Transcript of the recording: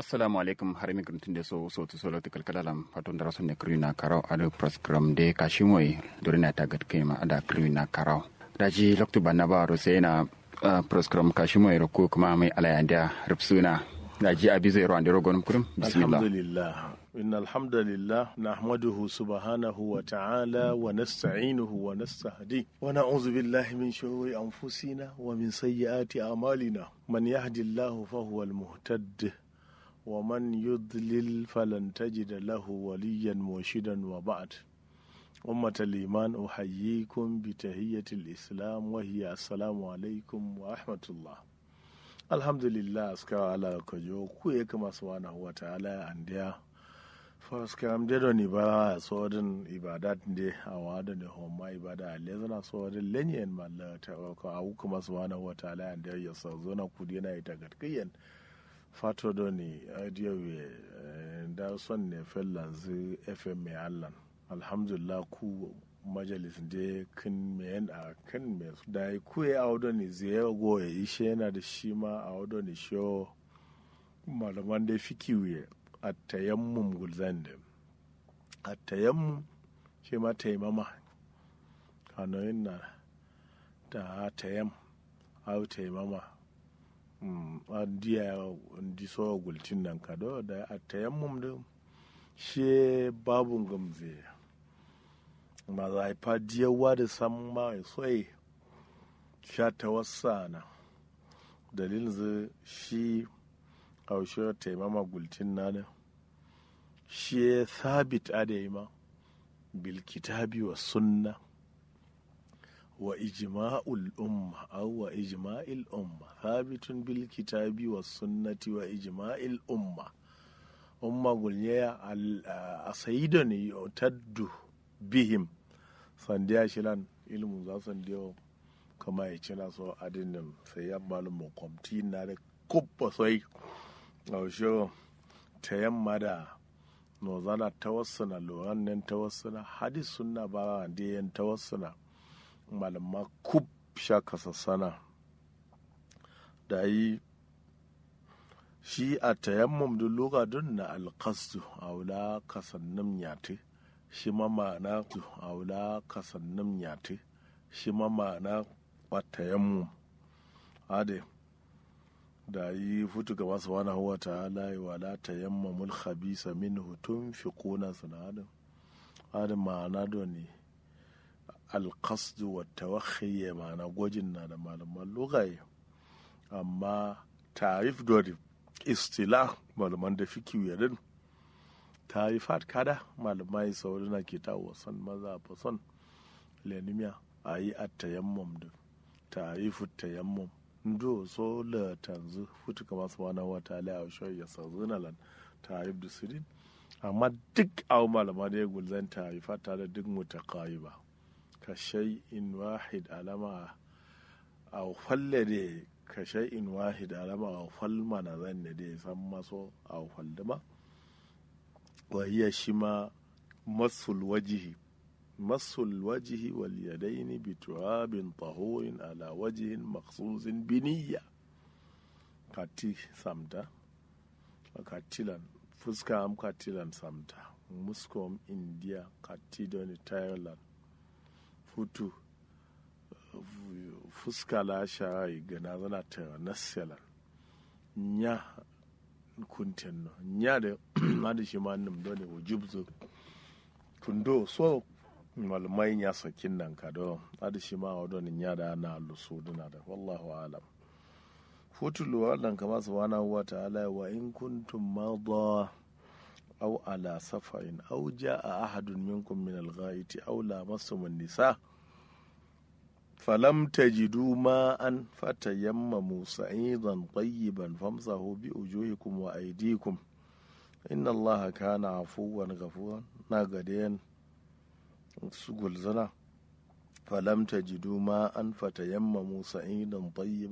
assalamu alaikum har mi gruntin de so so to solo tikal kalalam patun dara sunne krina karaw ado program de kashimoy dorina tagat kema ada krina karaw daji loktu banna ba ro sai na program kashimoy ro ko kuma mai alayanda rubsuna daji abi zai ro ande ro gonum kurum bismillah alhamdulillah إن الحمد لله نحمده سبحانه وتعالى ونستعينه ونستهديه ونعوذ بالله من شرور أنفسنا ومن سيئات أعمالنا من يهد الله فهو المهتد ومن يضلل فلن تجد له وليا مرشدا وبعد أمة الإيمان أحييكم بتهية الإسلام وهي السلام عليكم ورحمة الله الحمد لله أسكى على كجو كويك سبحانه وتعالى عندها faskam de don ibara sodin ibadat de a wada ne homma ibada a lezana sodin lenyen malla ta ko awu kuma subhanahu wa ta'ala and ya sa zona kudi na ita gatkiyen fato doni adiyo we da son ne fellanzu fm mai allan alhamdulillah ku majalis de kin men a kan me da ku ya audo ni zai go ya ishe yana da shi ma a audo ni show malaman da fikiwe attayammum gulzan da attayammum shi ma taimama kanoyin na da tayam au taimama an diya di so gultin nan kado da attayammum da shi babun gamze ma za a fa diyawa da san ma soyi sha ta wasa na dalilin zai shi kaushe taimama gultin na da shi ya sabit adaima bil kitabi wa sunna wa ijma'ul umma aw wa ijma'il umma sabitun bil kitabi wa sunnati wa ijma'il umma umma gulnya a sayido ne taddu bihim sandiya shilan ilmu za sandiya kama ya cina so adinin sai ya malum kwamti na da kubba sai gaushe ta yamma da nozana tawassuna loran nan tawassuna hadis sunna ba da yan tawassuna malama kub sha kasassana da yi shi a tayammum da lokacin na alkastu a wula kasannin yate shi ma ma'ana a wula kasannin yate shi ma ma'ana a tayammum ade da yi futu ga masu wani hawa ta'ala yi wala ta yamma mul khabisa min hutun fi kuna sinadin adin ma'ana da ne alkasdu wa tawakhiye ma'ana gwajin na da malaman lugaye amma tarif dori istila malaman da fi kiwiyarin tarifat kada malamai sauri na ke tawo son maza fa son lenimiya a yi a tayammum da tarifu tayammum ndo so la tanzu futu kama su wani wata ala a shoyi ya sauzu na lan tarif da sirin amma duk awu malama da ya gulzan tarifa tare duk mutakayi ba ka shai in wahid alama a falle da ka shai in wahid alama a falma na zan da ya san maso a faldama wa shi ma masul wajihi مص الوجه واليدين بتراب طهور على وجه مخصوص بنية kati samta katilan fuska am katilan samta muskom india katidoni thailand futu fuska la sharai gana zana tara nasalan nya kunten no nya da madi shi ma nim doni wujubzu kundo so malamai ya sakin nan ka do adi shi ma wadon ya da na lusu duna da wallahu alam futulu wannan kama subhanahu wa ta'ala wa in kuntum madha aw ala safarin aw jaa ahadun minkum min al-ghaiti aw lamastum an-nisa falam tajidu ma'an fatayammamu sa'idan tayyiban famsahu bi wujuhikum wa aydikum inna allaha kana afuwan ghafuran na gadayan su gulzana falam tajidu ma an fatayammamu sa'idan tayyiban